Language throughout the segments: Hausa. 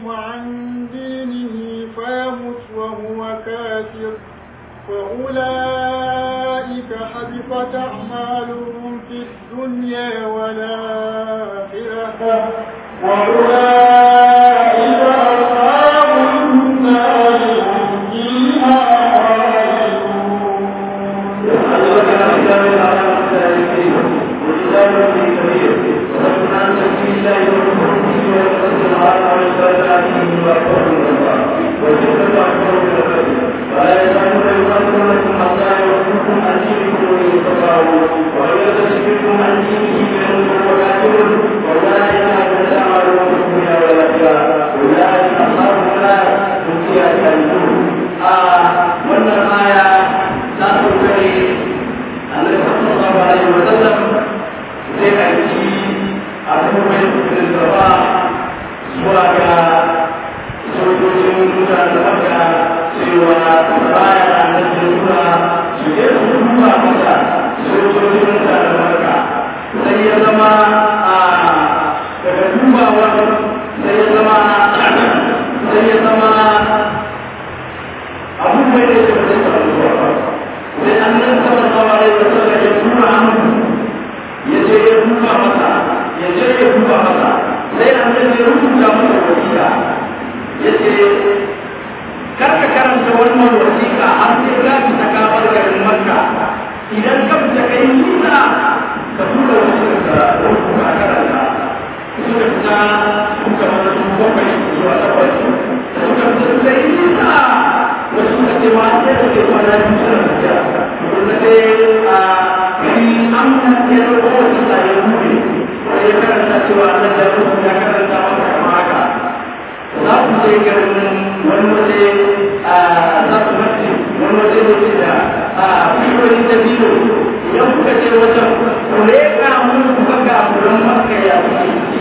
عن دينه فيمت وهو كافر فأولئك حبطت أعمالهم في الدنيا والآخرة وأولئك أصحاب النار هم فيها wannan aya ta saukare annabi sallallahu alaihi wa sallam zai aiki a kuma yin gaba zuwa ga sojojin mutane maka cewa baya annabi nuna su je su duba masa sojojin mutane maka sai ya zama a daga dubawa sai ya zama sai ya zama abubuwan da ya zai faru zuwa sai annan sallallahu alaihi wasallam ya tura hannu ya je ya duba masa ya je ya duba masa sai annan ya rubuta masa wasiƙa ya ce kar ka karanta wannan wasiƙa har sai ka fita ka bar garin makka idan ka fita kai nisa ka tura wasiƙa ka rubuta karanta suka fita suka masa su bakwai zuwa takwas suka fita suka yi nisa wasu suka ce ma sai da ke kwana biyu suna tafiya wanda sai a gari an ya ɗauko wasu da ya buɗe sai ya karanta cewa Allah ya rubuta ya karanta masa kama haka za ku je garin wani waje a za ku mace wani waje da ke da a fiyoyin da biyu idan kuka je wajen ku leƙa mun ku ga gafuran maka ya fi ciki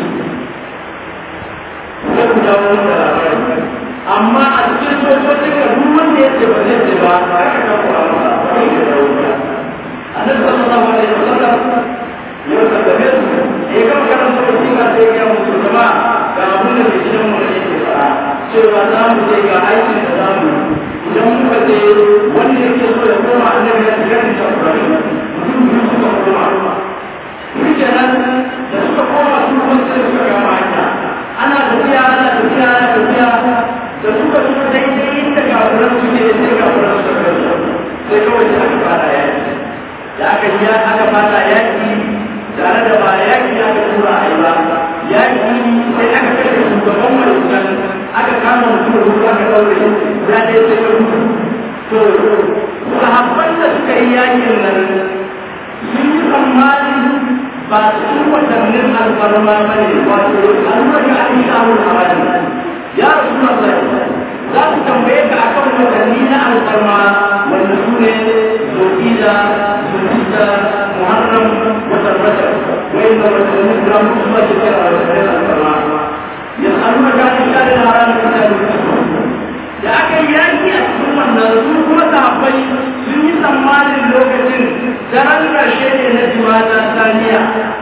sai ku dawo da labari amma a cikin sojojin ka duk wanda ya ce ba zai ce ba a ka ka kuwa ba ba ne da wuta annabi sallallahu alaihi wasallam ya kaddame su ya ga karanta wasiƙa sai ya musu zama ga abin da ke cikin mu ne ke fara cewa za mu je ga aikin da za mu idan muka je wanda yake so ya koma annabi ya shiga da tabbari mutum biyu suka koma shi kenan da suka koma su kuma sai suka gama hanya ana tafiya ana tafiya ana tafiya da suka suka daidai inda kafuran su ne sai kafuran su ka sai kawai sai aka fara yaki da aka yi aka fara yaki tare da ba yaki aka tura a yi ba yaki sai aka kashe shugaban malukan aka kama mutum ruwa aka ɗaure ya dai sai ka rubu to sahabban da suka yi yakin nan sun yi tsammanin ba su watannin alfarma ba ne wato alfarma a yi shahun haram ya rasu na za su tambaye ka akan watanni na alfarma wanda su ne zulhijja zulhijja muharram watan rajab wai da watanni guda mutu zuwa shekara a watannin alfarma ya samu ka ta share haram da da aka yi yaki a cikin wannan su kuma sahabbai sun yi tsammanin lokacin daren ƙarshe ne na jimata saniya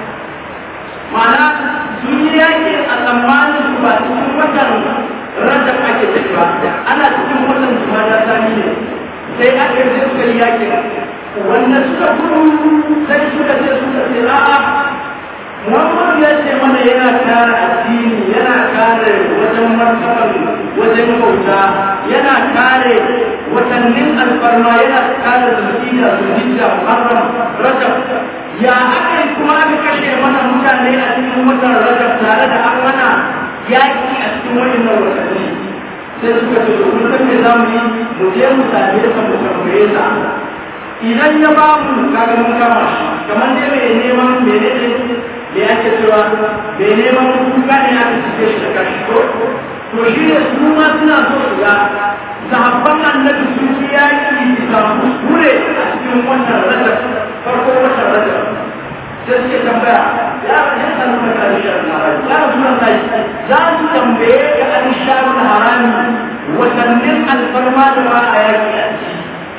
ma'ana sun yi yaki a tsammanin su ba cikin watan rajab ake ciki ba ana cikin watan jimata saniya sai aka yi suka yi yaki wanda suka gudu sai suka ce suka ce a'a Muhammadu ya ce mana yana kare addini yana kare wajen martaban wajen bauta yana kare watannin alfarma yana kare zulhijja zulhijja muharram rajab ya aka yi kuma aka kashe mana mutane a cikin watan rajab tare da an mana yaki a cikin wannan watanni sai suka ce to kun san me za mu yi mu je mu same sa mu tambaye sa idan ya ba mu kaga mun kama shi kamar dai mai neman menene da yake cewa bai neman kuka ne aka cike shi da kashi ko to shi ne su ma suna so su ga sahabban annabi sun ci yaki bisa kuskure a cikin wannan rajab farko wannan rajab sai suke tambaya ya ya sanu da karshen harami ya rasu nan sai za su tambaye ga an sharun harami watannin alfarma da ba a yaki a ciki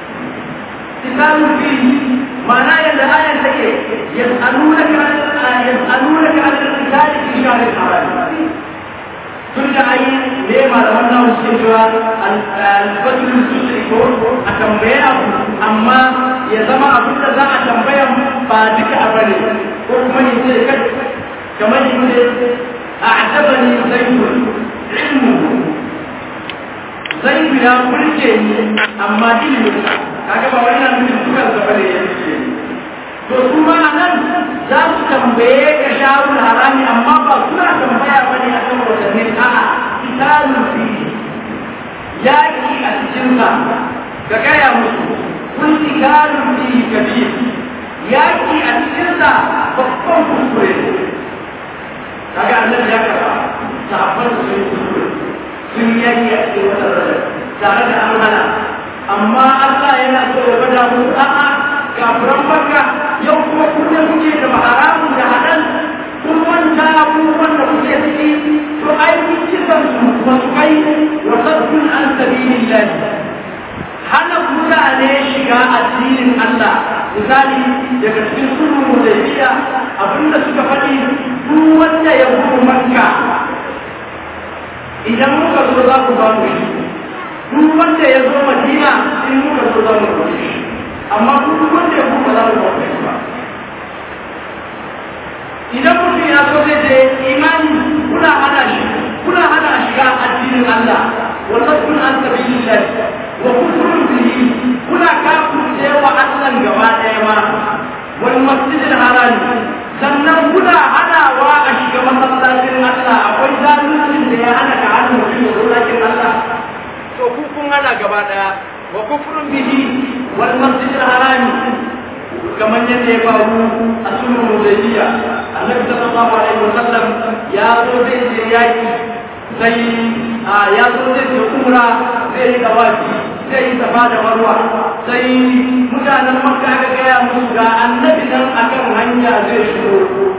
kitabun fihi معناه ان الايه هي يسالونك عن يسالونك عن القتال في شهر الحرام ترجع اي me malaman nawa suke cewa al-fadlul tusri ko a tambaye abu amma ya zama abin da za a tambaya ba duka a bane ko kuma ya ce kai kamar ya ce a ajabani zaitun ilmu zaitu ya burge ni amma ilimin kaga ba wani na nufin dukan gaba da ya ce to kuma nan za su tambaye ka sharul harami amma ba suna tambaya bane akan watannin a'a kitabun fi yaki a cikin sa ka gaya musu kun kitabun fi kabir yaki a cikin sa babban kuskure kaga annabi ya kara sahabban su sun kuskure sun yaki a cikin wata rana tare da an hana amma Allah yana so ya bada musu a'a kafiran makka yau kuma kuke kuke da haramun da halal kun manta abubuwan da kuke ciki to ai kun kisan su wasu kai wa sabbin an sabilillah hana mutane shiga addinin Allah misali daga cikin sulhu da jiya abinda suka faɗi duk wanda ya gudu makka idan muka zo za ku ba mu shi duk wanda ya zo madina in muka zo za mu ba shi amma duk wanda ya kuma za mu ba shi ba idan mutum ya so zai je imani kuna hana shi kuna hana shiga addinin Allah wannan kun an sabilillah wa kufrun bihi kuna kafirce wa Allah gaba daya ma wal masjidil haram sannan kuna hanawa a shiga masallacin Allah akwai zaluncin da ya hana ka hana mutum ya zo lakin Allah to ku kun hana gaba daya wa kufrun bihi wal masjidil haram kamar yadda ya faru a sunan hudaybiya annabi sallallahu alaihi wasallam ya zo zai je yaki sai ya zo zai je umra zai yi dawafi zai yi safa da marwa sai mutanen makka aka gaya musu ga annabi nan akan hanya zai shigo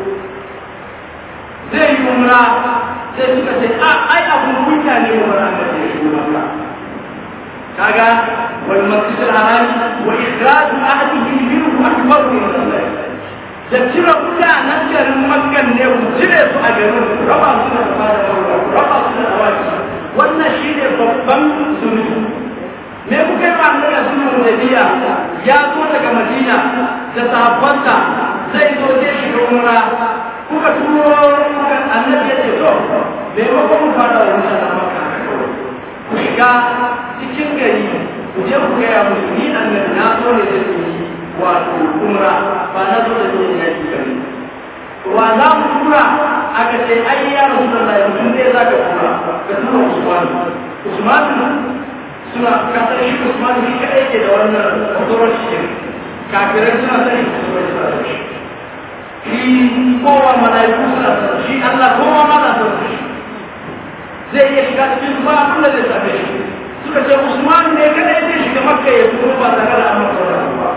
zai yi umra sai suka ce a ai abun kunya ne wa annabi ya shigo makka kaga wal masjid al haram wa ikhraj ahlihi minhu akbar min Allah da cire mutanen garin makkan ne ku cire su a garin raba su da fara raba su da awaki wannan shine babban zunubi me kuka yi ma'anar da sunan nabiya ya zo daga madina da sahabbansa zai zo zai shiga umra kuka turo kuka annabi ya ce to me ba ku fara wannan makka ku shiga cikin gari ku je ku gaya musu ni annabi na so ne da su yi wato umra ba na so da yin yaki gari wa za mu tura aka ce ai ya rasu da lai mutum zai za ka tura ka tura usman usman suna kasar shi usman shi kaɗai ke da wannan authority kafirai suna sani musulmai suna sani shi kowa mala'iku suna sani shi Allah kowa ma na sani zai iya shiga cikin ba abin da zai same shi suka ce usman ne kada ya zai shiga makka ya fito ba tare da amma sauran ba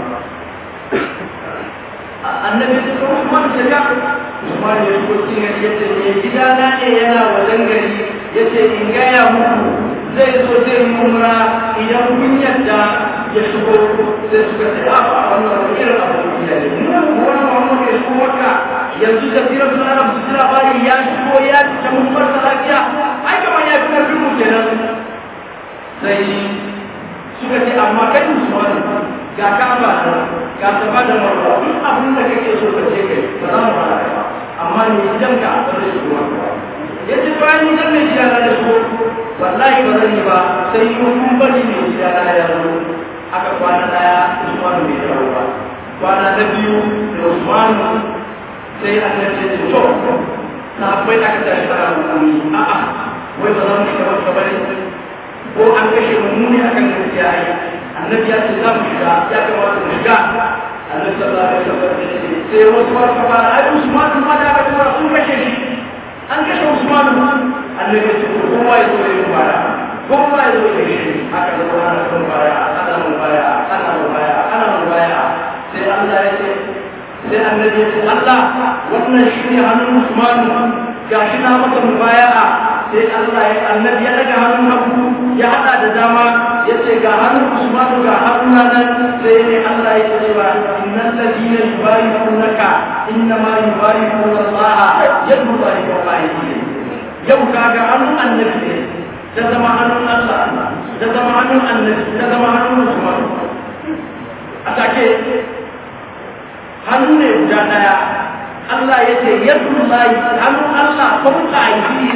annabi ya ce usman ce ya usman ya shigo cikin ya ce ne gidana ne yana wajen gari ya ce in gaya muku zai zo zai mumra idan kun yadda ya shigo sai suka ce a wannan wani irin abu ne ne wani mamu ya shigo makka yanzu da firar suna da su labari ya shigo ya ta mun farsa lafiya ai kamar ya fi karfin mu kenan sai suka ce amma kai musulman ga kaba ga saba da marwa duk abin da kake so ka ce kai ba za mu fara ba amma ni idan ka ba zai shigo ba ya ce bayan ni zan mai gida na da so wallahi ba zan yi ba sai mun bari mai gida na ya zo aka kwana daya usman bai dawo ba kwana na biyu da usman sai annabi ya ce to sahabbai aka tashi ana hukumi a'a wai ba za mu shiga wata bane ko an kashe mu ne akan gaskiya ai annabi ya ce za mu shiga ya kamata mu shiga annabi sallallahu alaihi wasallam ya ce sai wasu ba ka fara ai Usman ma da aka tura sun kashe shi an kashe Usman annabi ya ce kowa ya zo ya fara kowa ya zo ya shi aka zo ana kan baya ana mun baya ana mun baya ana mun baya sai Allah ya ce sai annabi ya ce Allah wannan shi ne hannun Usman gashi na maka mubaya'a sai Allah ya annabi ya daga hannun hagu ya hada da dama ya ce ga hannun Usman ga hannun nan sai ne Allah ya ce ba innal ladina yubayyi'unaka inna ma yubayyi'una Allah yadu Allah wa yau kaga hannun annabi ne ta zama hannun Allah ta zama hannun annabi ta zama hannun Usman a take hannu ne guda daya Allah ya ce yadda layi hannun Allah kun ƙaji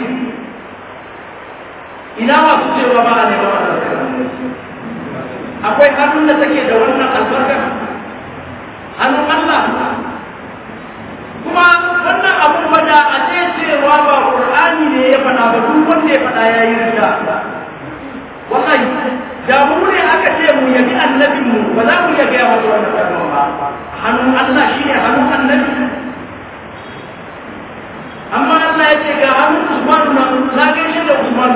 ina masu cewa ba a neman albarka akwai hannun da take da wannan albarka hannun Allah kuma wannan abun wada a ce cewa ba Qur'ani ne ya faɗa ba duk wanda ya faɗa ya yi rida wallahi da mu ne aka ce mu yabi annabin mu ba za mu iya gaya masa wannan kalma ba hannun Allah shine hannun annabi amma Allah ya ce ga hannun Usman na na gaishe da Usman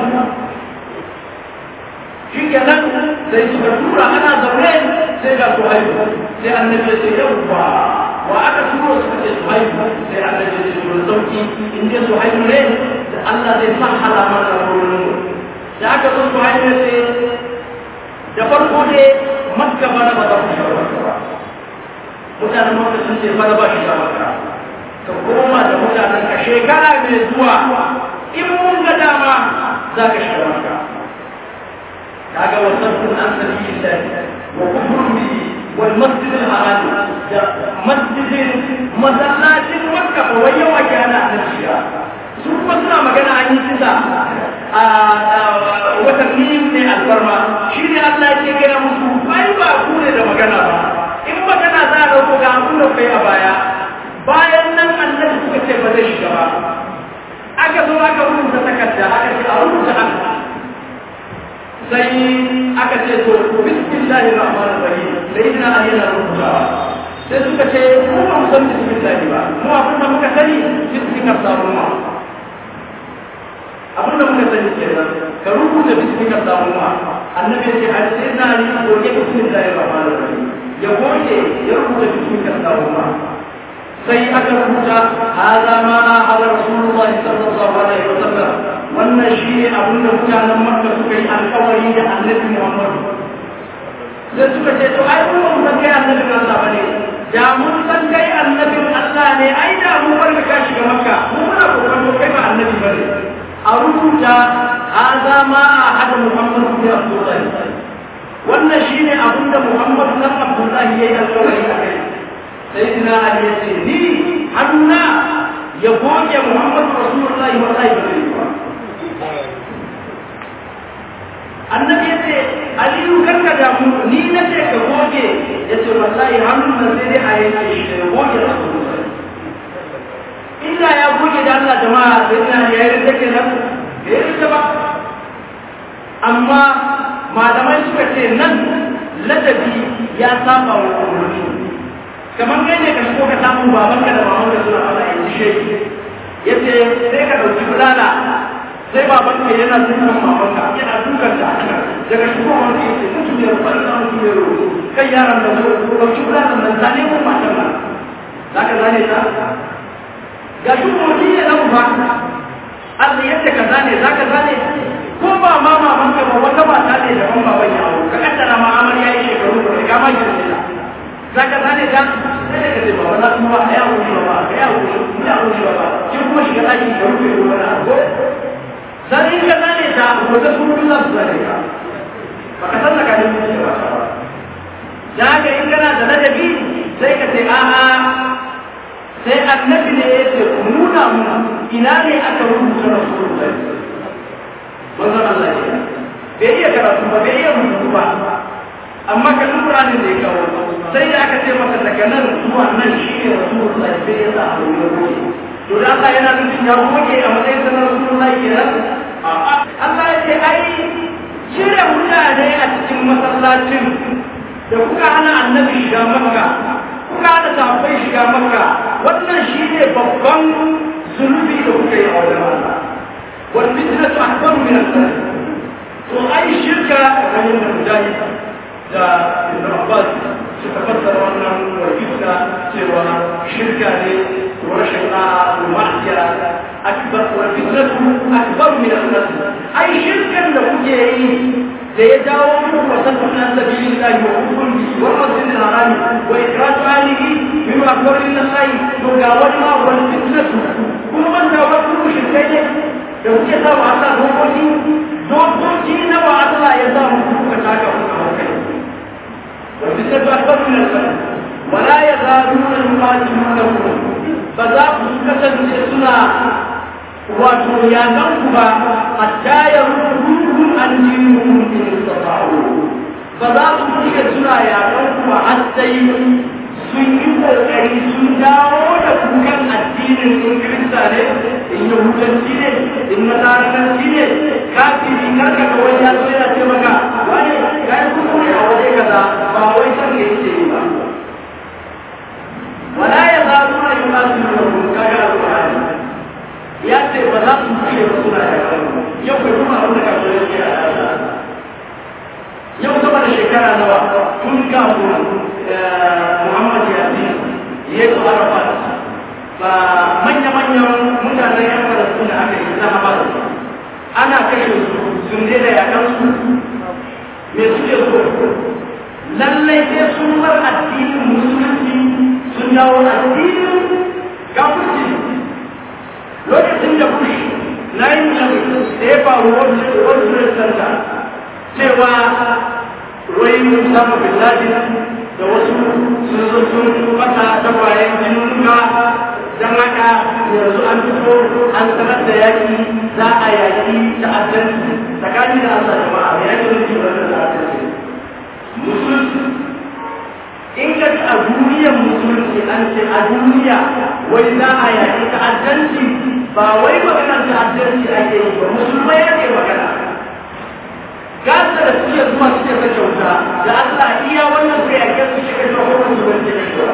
shi kenan sai suka tura ana zaune sai ga su haihu sai annabi ya ce yawwa wa aka turo suka ce su haihu sai annabi ya ce to sauki in dai su haihu ne da Allah zai sa halama da wurin da aka zo su haihu sai da farko ne makka bana ba za ku shiga makka ba mutanen makka sun ce bana ba shiga makka ka koma da mutanen ka shekara mai zuwa in mun ga dama za ka shiga makka kaga wasan an sabilillah wa kufrun bihi wal masjid al haram da masjidin masallacin makka ba wai yawa ke ana shiga su kuma suna magana an yi kisa a watanni ne alfarma shi ne Allah ya ce gaya musu ai ba ku ne da magana ba in magana za a dauko ga abin da kai a baya bayan nan annabi suka ce ba zai shiga ba aka zo aka rubuta takarda aka ce a rubuta haka sai aka ce to bismillahi rahmanir rahim sai ina ali yana rubutawa sai suka ce mu ba mu san bismillahi ba mu abin da muka sani bismillah sabuma abin da muka sani kenan ka rubuta bismillah sabuma annabi ya ce har sai na ali ko ke bismillahi rahmanir rahim ya goge ya rubuta bismillah sabuma sai aka rubuta hada ma ala rasulullah sallallahu alaihi wasallam wannan shi ne abin da mutanen makka suka yi alkawari da annabi muhammad sai suka ce to ai mun mun san kai annabin Allah bane da mun san kai annabin Allah ne ai da mun bar ka shiga makka mun muna kokarin kai ba annabi bane a rubuta hada ma hada muhammad bin abdullah wannan shine abin da muhammad bin abdullah yayi alkawari a kai sayyidina ali ya ce ni hanna ya goge muhammad rasulullahi wa sallallahu annabi ya ce aliyu karka damu ni na ce ka goge ya ce wallahi hannun da sai dai a yanke shi da goge rasulullahi inda ya goge da Allah jama'a sai ina ya yi rike kenan bai rike ba amma malamai suka ce nan ladabi ya saba wa umarni kamar kai ne ka shigo ka samu babanka da mamanka suna fara yanzu shi yace sai ka dauki bulala sai babanka yana dukan mamanka yana dukan ta daga shigo wani yace mutum ya rufa ina mutum ya rufa kai yaran da zo dauki bulalan nan zane mun matan nan zaka zane ta ga shi mutum ya nan ba Allah yace ka zane zaka zane ko ba ma mamanka ba wata mata ne da ban baban ya aure ka kaddara ma amarya yi shekaru ba ga ma girme ta zaka zane ta sai da kace baba na kuma ya wuce ba ya wuce ya wuce ba ki kuma shiga daki da rufe ruwa na ko dan in ka zane ta wata sun Allah su zane ka ba ka san ka ne mutum ba da haka in kana da ladabi sai ka ce a a sai annabi ne ya ce ku nuna mu ina ne aka rubuta rasulullahi wannan Allah ya bai iya karatu ba bai iya rubutu ba amma ka lura ne da ya kawo sai da aka ce masa daga nan zuwa nan shi ne rasulullah sai ya sa a wurin goge to da Allah yana nufin ya goge a matsayin sa na rasulullah kenan Allah ya ce ai cire mutane a cikin masallacin da kuka hana annabi shiga makka kuka hana sahabbai shiga makka wannan shi ne babban zunubi da kuka yi a wajen Allah wal fitnatu akbaru min al-zalik to ai shirka kamar yadda mujahid da ibn abbas suka fassara wannan wajibta cewa shirka ne ko rashin da'a ko ma'asiya akbar wa fitnatu akbar min an-nas ai shirkan da kuke yi da ya dawo muku wasan an sabilillahi wa kufrun bi wa masjid al-haram wa ikhraj alihi mimma akbar min Allah to ga wani ma wal fitnatu kuma man da wasu shirkai ne da kuke sa wa Allah dokoki wato ya nan ku ba hatta ya rubutu an dinu in istata'u ba za su iya suna ya nan ku ba har sai sun yi kokari sun dawo da kukan addinin in kirista ne in yahudanci ne in nasaranci ne kafiri karka ga wani ya zo yana ce maka wani ya yi kuskure a waje kaza ba wai san da yake yi ba wala ya za su na yi masu yi wa kaga alƙur'ani ya ce ba za su fiye ba suna da yau kai kuma abin da ka zo yake a yau sama da shekara nawa tun kafin Muhammad Yasin ya yi Arafat ba manya-manyan mutanen yan Falastin da aka yi na Hamas ana kashe su sun daina yakan su me suke so lallai sai sun bar addinin musulunci sun dawo addinin kafirci lokacin da Bush na yin da ya faru World Trade Center cewa wai Usama bin Laden da wasu sun zo sun mata tagwayen jinunuka don haka yanzu an fito an sanar da yaki za a yaki ta'addanci tsakanin da Allah jama'a ya yaki nufi wannan ta'addanci musulunci in ka ci a duniyar musulunci an ce a duniya wai za a yaki ta'addanci ba wai maganar ta'addanci ake yi ba musulmai ake magana gasa da suke zuwa suke ka kyauta da Allah iya wannan sai a kai suke kashe hukumar su wanda ke kashewa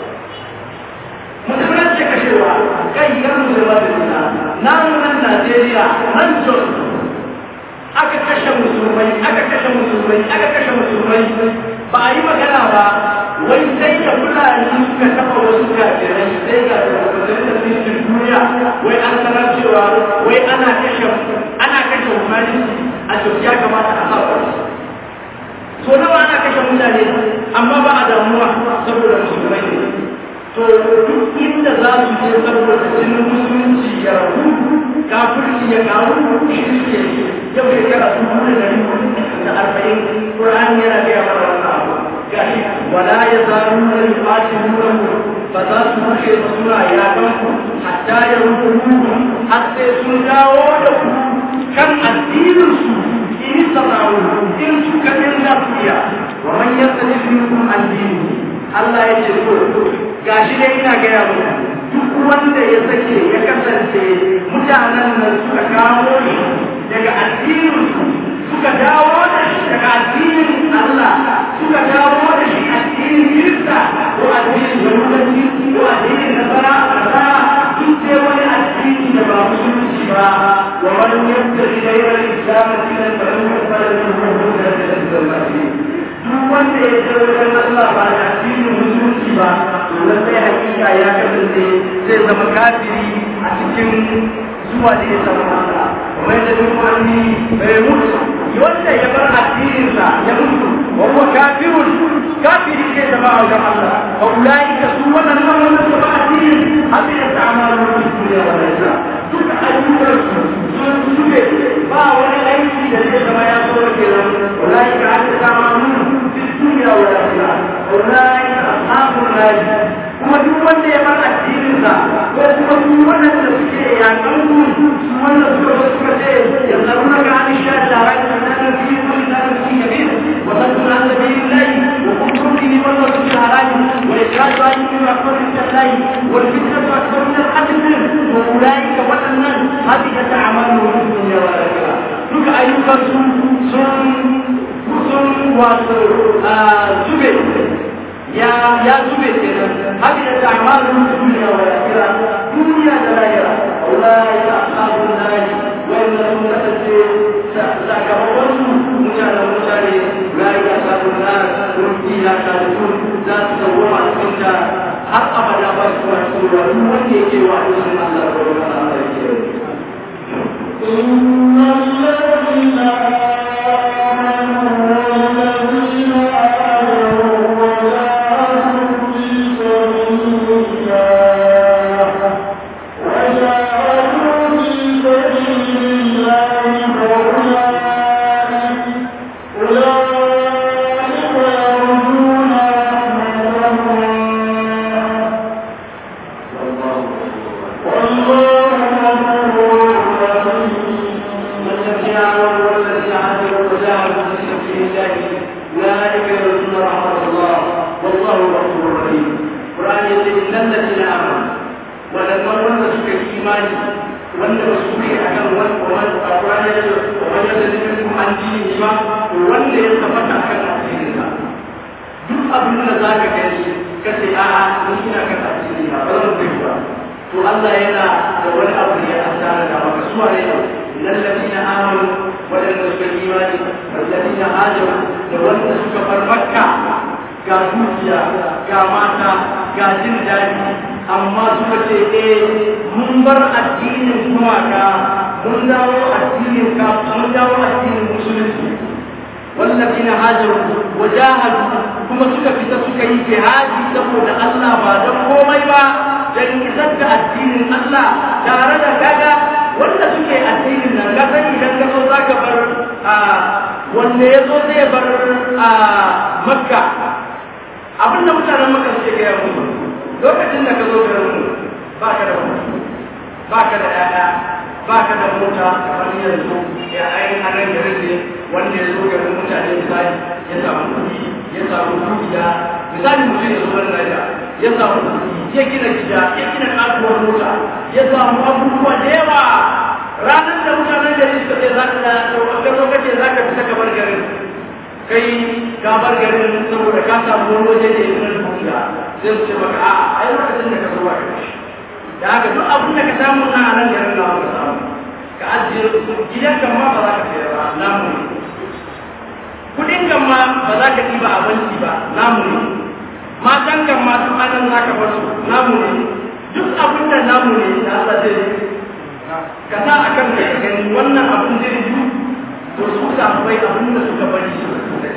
musulman ce kashewa kai yan musulman da nuna nan nan Najeriya nan Jos aka kashe musulmai aka kashe musulmai aka kashe musulmai ba a yi magana ba wai sai da fulani suka taɓa wasu kafirai sai ga shugabannin da sun duniya wai an sanar cewa wai ana kashe ana kashe humanity a ya kamata a haɓa so nawa ana kashe mutane amma ba a damuwa saboda musulmai ne to duk inda za su je saboda jinin musulunci ya rabu kafirci ya karu shi suke yau shekara dubu da dari da arba'in ƙur'ani yana gaya mana wannan abu gashi wala ya zaru na yuqatiluna ba za su rushe ba suna yakan ku hatta ya rubu har sai sun dawo da ku kan addinin su in sana'u in suka dinga fiya wa man yastadi minkum addini Allah ya ce to gashi dai ina gaya muku duk wanda ya sake ya kasance mutanen nan suka kawo shi daga addinin su suka dawo da shi daga addinin Allah suka dawo da shi addinin Kirista ko addinin Yahudanci ko addinin Nasara Nasara duk dai wani addini da ba musulunci ba wa man yabtaghi ghayra al-islam dinan fa lam yuqbal minhu wa lam yaqbal duk wanda ya je wajen Allah ba da addinin musulunci ba to lallai hakika ya kasance zai zama kafiri a cikin zuwa da ya zama Allah kamar da duk wani bai mutu wanda ya bar addininsa ya mutu wa huwa kafirun kafiri zai zama a wajen Allah wa ulaika su wannan nan wannan su ba addinin abin da ta'amalu fi dunya wa lahira duka ayyukansu sun sube ba wani aiki da zai zama ya so kenan ulaika an ta'amalu الدنيا والآخرة أولئك أصحاب النار kuma duk wanda ya bar addininsa ko kuma duk wanda da suke yakan ku su wanda suka zo suka ce ya zaruna ga an sha da rai da nan fi kun da fi kabir wa tadun an sabilillahi wa kuntum fi wanda suke haraji wa ikraju an yi wa kun tallahi wa fitnatu akbar min al-qatl wa ulaika wadannan hadika ta'amalu wa dunya wa akhirah duka ayyukan su sun sun wato zube ya ya zube kenan haka da ta'amalu duniya wa akhirah duniya da lahira ulai ashabun nari wa inna hum kasance sakamakon su mutane mutane ulai ashabun nari kun fiha khalidun za su dawwama a cikin ta har abada ba su wa su wa duk wanda yake wa Allah Allah ko Allah yake إن الذين آمنوا والذين آمنوا وجاهدوا في سبيل الله وجاهدوا في سبيل الله فأولئك أولئك يرجون رحمة الله والله غفور آمنوا والذين هاجروا وجاهدوا في سبيل الله أولئك يرجون رحمة الله والله غفور رحيم القرآن يقول إن الذين آمنوا ولما ولد سكر إيماني wanda ba su ne a kan wani wani ƙwararwa ya ce wani da zai kuma an ji ba wanda ya tabbata a kan asirinsa duk abin da za ka gani ka ce a'a mun ina kan asiri ba ba zan bai ba to Allah yana da wani abu da ya asara da maka suwa ne lallazina amanu wadanda suka yi imani wallazina hajaru da wanda suka bar makka ga dukiya ga mata ga jin daɗi amma suka ce eh mun bar addinin gumaka mun dawo addinin ka mun dawo addinin musulunci wallazina hajaru wajahadu kuma suka fita suka yi jihadi saboda Allah ba don komai ba dan isar da addinin Allah tare da kaga wanda suke addinin nan ka sani idan ka zo zaka bar a wanda ya zo zai bar a makka abin da mutanen makka suke gaya musu lokacin da ka zo garin mu ba ka da kuɗi ba ka da ƴaƴa ba ka da mota kamar yanzu ya ainihin anan garin ne wanda ya zo garin mutane misali ya samu kuɗi ya samu dukiya misali mutum ya zo wani Najeriya ya samu kuɗi ya gina gida ya gina kasuwar mota ya samu abubuwa da yawa ranar da mutanen gari suka ce za ka ka zo kace za ka fita ka bar garin kai ka bar garin saboda ka samu wani waje da ya fi dukiya sai su ce maka a'a ai lokacin da ka zo ba ka da haka duk abin da ka samu na a nan garin na ka samu ka ajiye gidan kan ma ba za ka sayar ba namu ne kudin kan ma ba za ka ɗiba a banki ba namu ne matan kan ma duk anan za ka bar su namu ne duk abin da namu ne da Allah zai yi ka sa a kan ka gani wannan abin zai yi to su samuwai abin da suka bari su da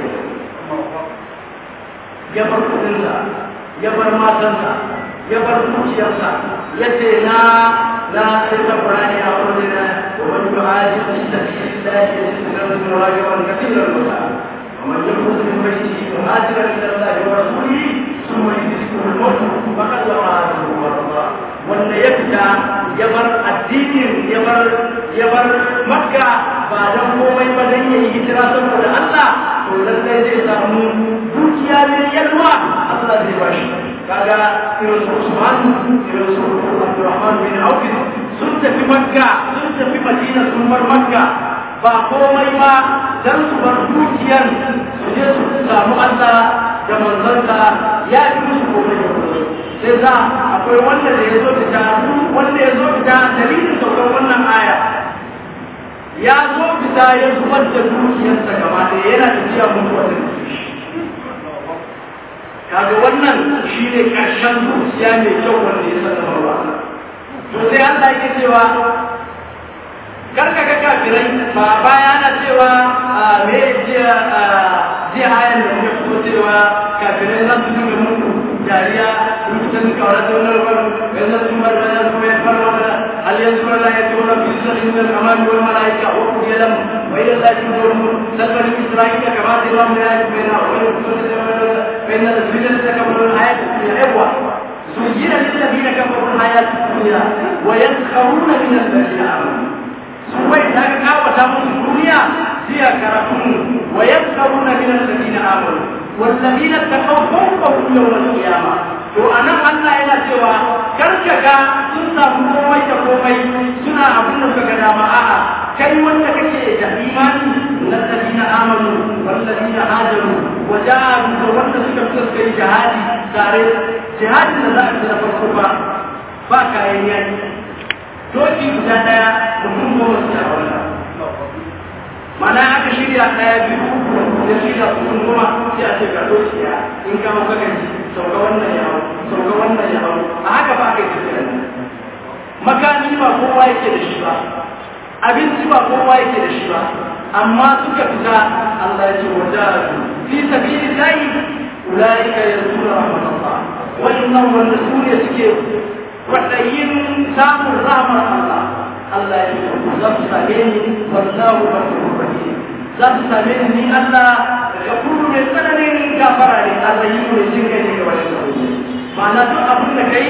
ya bar kudinsa ya bar matansa ya bar zuciyarsa ya ce na na sai ta burani a wani na wani yuhaji fi sabilillah ya ce da wani rajulan kathiran musa ومن يخرج من بيته مهاجرا الى الله ورسوله ثم يدركه الموت فقد وقع اجره على الله wanda ya fita ya bar addinin ya bar ya bar makka ba dan komai ba dan yayi hijira saboda Allah to lallai zai samu dukiya ne yalwa Allah zai bashi kaga irin su Usman irin su Abdurrahman bin Auf sun tafi Makka sun tafi Madina sun bar Makka ba komai ba dan su bar dukiyar su je su samu Allah da manzansa ya fi musu komai da komai sai za akwai wanda da ya zo fita wanda ya zo fita dalilin saukar wannan aya ya zo fita ya zubar da dukiyarsa gaba ɗaya yana tafiya mutuwa da dukiyar kaga wannan shi ne ƙarshen zuciya mai kyau wanda ya saka marwa to sai Allah yake cewa karka ga kafirai ba baya na cewa me jiya jiya ayan da muka fito cewa kafirai za su dinga muku dariya mutan kawara da wannan ruwan yanzu sun bar da su ya fara da hal yanzu la yatuna fi sirrin min al-amali wal malaika wa qul yalam wa ila allahi turja'un sabani isra'ila kama diram la yatuna wa فإن الذين كفروا الحياة الدنيا عبوة زين للذين كفروا الحياة الدنيا ويسخرون من الذين آمنوا سوى إذا كاوة الدنيا هي كرهون ويسخرون من الذين آمنوا والذين اتقوا فوقهم يوم القيامة to anan Allah yana cewa karkaka sun samu komai da komai suna abin da suka dama a'a kai wanda kake da imani na ladina amanu wal ladina hajaru wa jahadu da wanda suka fita suka yi jihadi tare jihadin da za a da farko ba ba kayan yaki doki guda daya mutum goma su da wannan mana aka shirya daya biyu da shirya mutum goma sai a ce ga doki ya in ka maka gaji sauka wannan ya hau sauka wannan ya hau a haka ba ka yi tafiya makami ba kowa yake da shi ba abinci ba kowa yake da shi ba amma suka fita Allah ya ce wa jahadu fi sabilillahi ulaika yarjuna rahmatullah wannan wanda su ne suke kwaɗayin samun rahmar Allah Allah ya ce za su same ni wallahu ghafurur rahim za su same ni ni Allah gafuru mai tsananin gafara ne Allah yi mai jin kai ne ga wani ma'ana duk abin da kai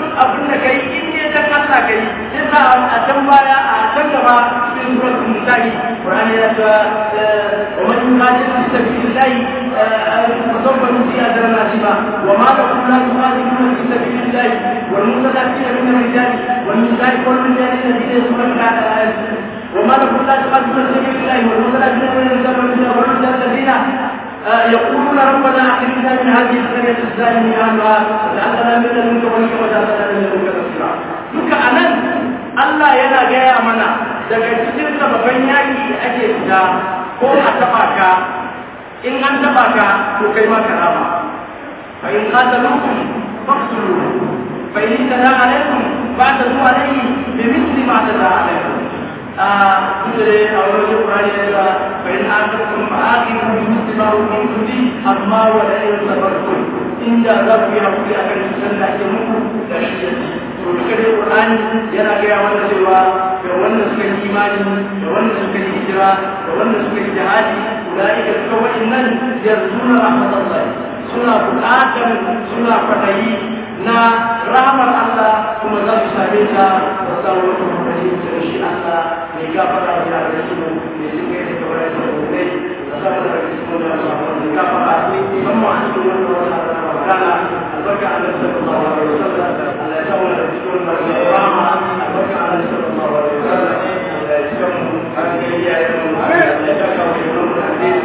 duk abin da kai in ne dan Allah kai sai sa a can baya a can gaba cikin suratul nisa'i Qur'ani ya ce wa man yuqatil fi sabilillahi fasawfa nu'tihi ajran azima wa ma lakum la tuqatiluna fi sabilillahi wal mustada'afina min ar-rijali wal nisa'i wal rijali alladhina yasma'una ala ayati وما لكم لا تقاتلون في سبيل الله والمتلاجئون من الرجال والرجال الذين يقولون ربنا اخرجنا من هذه القريه الظالم اهلها وجعلنا من لدنك وليا وجعلنا من لدنك نصيرا duka anan Allah yana gaya mana daga cikin sababan yaki da ake fita ko a taba ka in an taba ka to kai ma ka rama fa in qataluukum faqtulu fa in tada alaikum ba'da alayhi bi mithli ma tada alaikum kudure a wani kurani da yawa bai na akirkun ma'akin kuma su ba rukun kudi amma wanda ya yi sabarkun inda za ku yi hakuri a kan cutar da ake muku da shi ya ci to duka dai kurani yana gaya mana cewa ga wanda suka yi imani da wanda suka yi hijira da wanda suka yi jihadi ulaika duka wa'annan yarzuna rahmatullahi suna buƙatar suna kwaɗayi na rahmar Allah kuma za su same ta da samun wata kwaɗayi da shi Allah mai gafara da yare su mai suke da kawai da gobe da samun da su da samun da gafara musamman a cikin wani wata da magana albarka a nan sallallahu alaihi wasallam Allah ya samu da cikin wani rama albarka a nan sallallahu alaihi wasallam Allah ya samu an ga iyayen mu Allah ya saka mu da mu da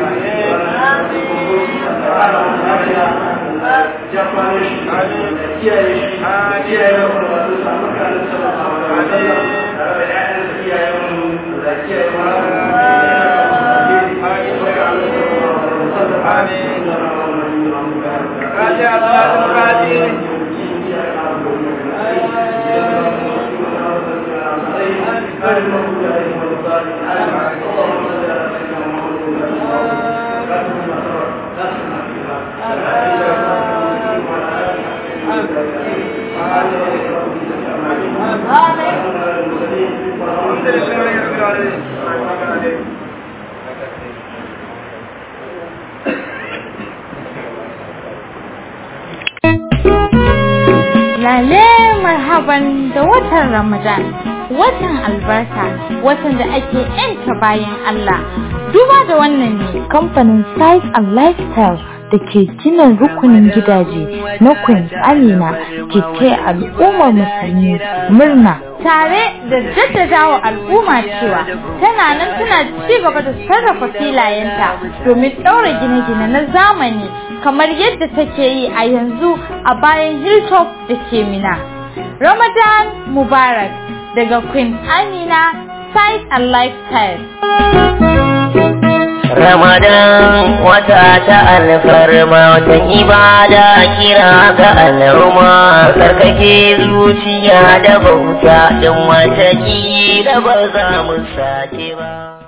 Japan shi, kiyaye shi, kiyaye mu da wasu samun kanin sallallahu alaihi wasallam, tare da ƴaƴan da kiyaye mu da kiyaye mu Lale marhaban da watan Ramadan, watan albarka, watan da ake ‘yanta bayan Allah. Duba da wannan ne kamfanin Size and Lifestyle da ke gina rukunin gidaje na Queen Amina ke taya al'ummar musulmi murna. Tare da jaddadawa al'umma cewa tana nan tana ci gaba da sarrafa filayenta domin ɗaura gine-gine na zamani kamar yadda take yi a yanzu a bayan hilltop da ke mina. Ramadan Mubarak daga Queen Amina Size and Lifestyle. Ramadan wata ta alfarma watan ibada kira ga al'umma tsarkake zuciya da bauta don wata da ba za mu sake ba.